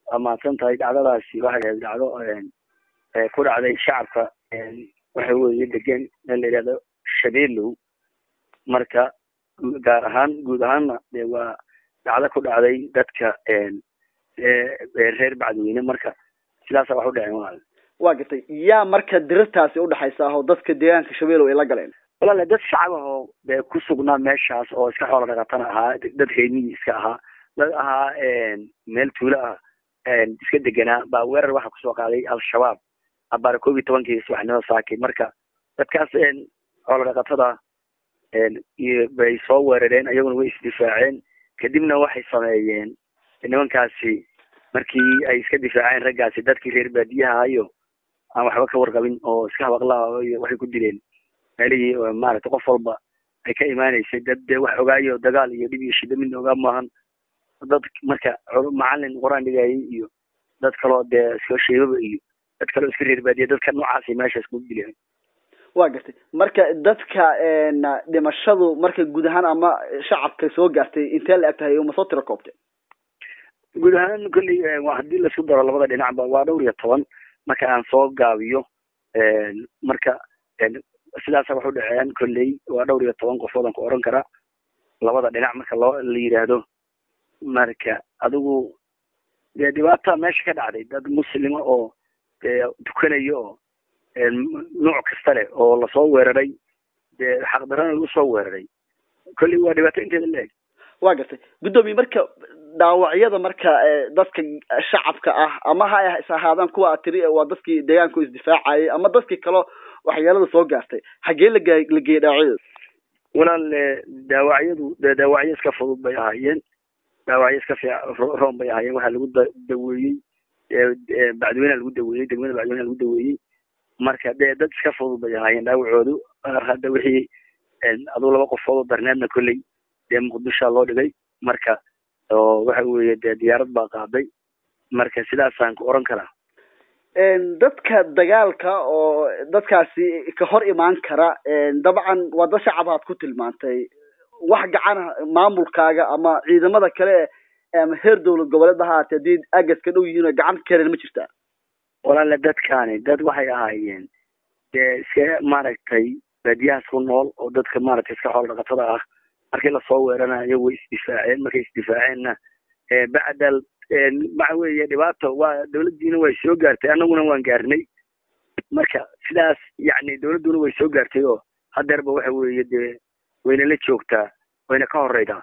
waa mahadsan tahay dhacdadaasi waxay ahayd dhacdo ku dhacday shacabka waxa weeye degan meel la yidhahdo shabeelow marka gaar ahaan guud ahaanna de waa dhacdo ku dhacday dadka reer bacdweyne marka sidaasa wax u dhaceen walaal waa gartay yaa marka dirirtaasi udhexaysa ah oo dadka deegaanka shabeelow ay la galeen walaale dad shacab ah oo de ku sugnaa meeshaas oo iska xoola dhaqatana ahaa dad reemihii iska ahaa dad ahaa meel tuulo ah iska deganaa baa weerar waxa kusoo qaaday al-shabaab abaara koob iyo tobankii subaxnimada saaki marka dadkaas xoola dhaqatada bay soo weerareen ayaguna way isdifaaceen kadibna waxay sameeyeen nimankaasi markii ay iska difaaceen raggaasi dadkii reer baadiyaha iyo aan waxba ka warqabin oo iska habaqlaa iyo waxay ku dileen meelihii maaragtay qof walba ay ka imaaneysay dad dee wax ogaayo dagaal iyo dhib iyo shida midna ogaa maahan dad marka macalin qur-aan dhigayay iyo dad kaloo dee iska sheebaba iyo dad kaloo iska reer baadiya dadka noocaasi meesha isku dileen waa gartay marka dadka dhimashadu marka guud ahaan ama shacabka soo gaartay intee la eg tahay uma soo tiro koobtay guud ahaan kolley haddii laisku daro labada dhinacba waa dhowr iyo toban marka aan soo gaabiyo marka sidaasa wax u dhaceen kolley waa dhowr iyo toban qofood aan ku oran karaa labada dhinac marka loo la yidhaahdo marka adigu dee dhibaata meesha ka dhacday dad muslima oo tukanayo oo nooc kasta leh oo lasoo weeraray dee xaqdarana lagu soo weeraray kolley waa dhibaato inteeda la eg waa gartay guddoomiye marka dhaawacyada marka dadka shacabka ah ama ha is ahaadaan kuwa a tiri waa dadkii deegaanku isdifaacayay ama dadkii kaloo waxyeelada soo gaartay xaggee laga la geeyey dhaawacyada walaal dhaawacyadu de dhaawacyo iska fudud bay ahaayeen dhaawacyo iska fiic roon bay ahaayeen waxaa lagu da daweeyey bacdiweyneha lagu daweeyey degmada bacdiweyneha lagu daweeyey marka dee dad iska fudud bay ahaayeen dhaawacoodu hadda wixii aduu laba qofood oo darneedna kolley dee muqdishoa loo dhigay marka oo waxa weeye dee diyaarad baa qaaday marka sidaasaan ku oran karaa dadka dagaalka oo dadkaasi ka hor imaan kara dabcan waa dad shacab aad ku tilmaantay wax gacana maamulkaaga ama ciidamada kale ama heer dawlad goboleed ha haatee haddii agas ka dhow yihiin oo gacan karen ma jirtaa walaale dadkaani dad waxay ahaayeen dee iska maaragtay baadiyahaas ku nool oo dadka maaragtay iska xoolo dhaqatada ah markii lasoo weeranayo way isdifaaceen markay isdifaaceenna bacdal waxa weeye dhibaato waa dawladdiina way soo gaartay annaguna waan gaarnay marka sidaas yacni dawladduna way soo gaartay oo hadeerba waxa weeye dee wayna la joogtaa wayna ka horeydaa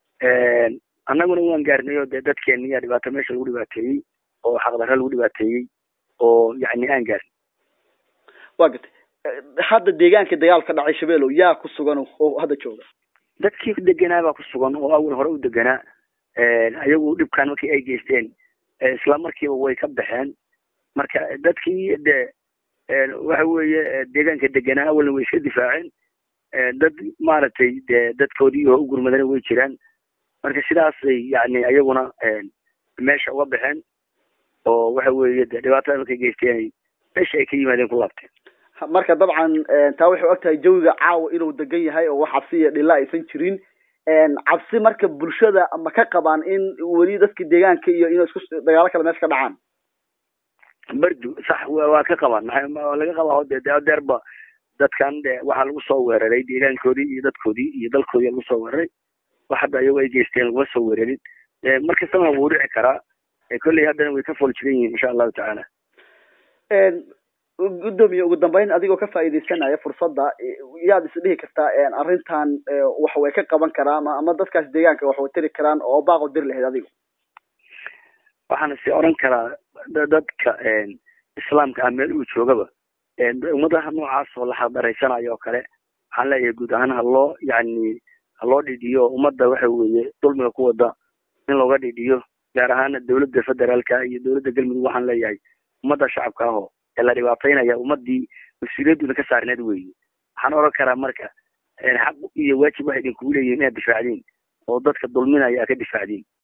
annaguna waan gaarnay oo dee dadkeena yaa dhibaato meesha lagu dhibaateeyey oo xaqdarra lagu dhibaateeyey oo yacni aan gaarin waa gartay hadda deegaanka dagaal ka dhacay shabeelow yaa ku sugan oo hadda jooga dadkii deganaa baa ku sugan oo awal hore u deganaa ayagu dhibkan markii ay geysteen isla markiiba way ka baxeen marka dadkii de waxa weeye deegaanka deganaa awalna way iska difaaceen dad maaragtay de dadkoodii oo u gurmadana way jiraan marka sidaasay yani ayaguna meesha uga baxeen oo waxa weeye de dhibaatada markay geysteen meesha ay ka yimaadeen ku laabteen marka dabcan taa waxay og tahay jawiga caawa inuu degan yahay oo wax cabsi iyo dhilla aysan jirin cabsi marka bulshada ma ka qabaan in weli dadka deegaanka iyo inay isku dagaalo kale meesha ka dhacaan bardu sax waa ka qabaan maxaa laga qabaa de adeerba dadkan de waxaa lagu soo weeraray deegaankoodii iyo dadkoodii iyo dalkoodii lagu soo weeraray wax hadda ayago ay geysteen laguma soo weerarin markastana wuu dhici karaa kolley haddana way ka fool jiran yihiin insha allahu tacaala guddoomiye ugu dambeyn adigoo ka faa'iidaysanaya fursadda yaad isdhihi kartaa arrintan wax way ka qaban karaan ama dadkaas deegaanka wax way tiri karaan oo baaqo diri lahayd adigo waxaana si oran karaa dadka islaamka ah meel uu joogaba ummadaha noocaas oo la xaqdaraysanayo oo kale waxaan leeyahay guud ahaan haloo yani haloo dhidhiyo ummadda waxa weeye dulmiga ku wada in looga dhidhiyo gaar ahaana dawladda federaalka iyo dawladda galmudug waxaan leeyahay ummadda shacabka ahoo ee la dhibaataynaya ummadii mas-uuliyadduna ka saarneed weeye waxaan oran karaa marka xaq iyo waajib waxay idinkugu leeyihin inaad difaacdiin oo dadka dulminaya aad ka difaacdiin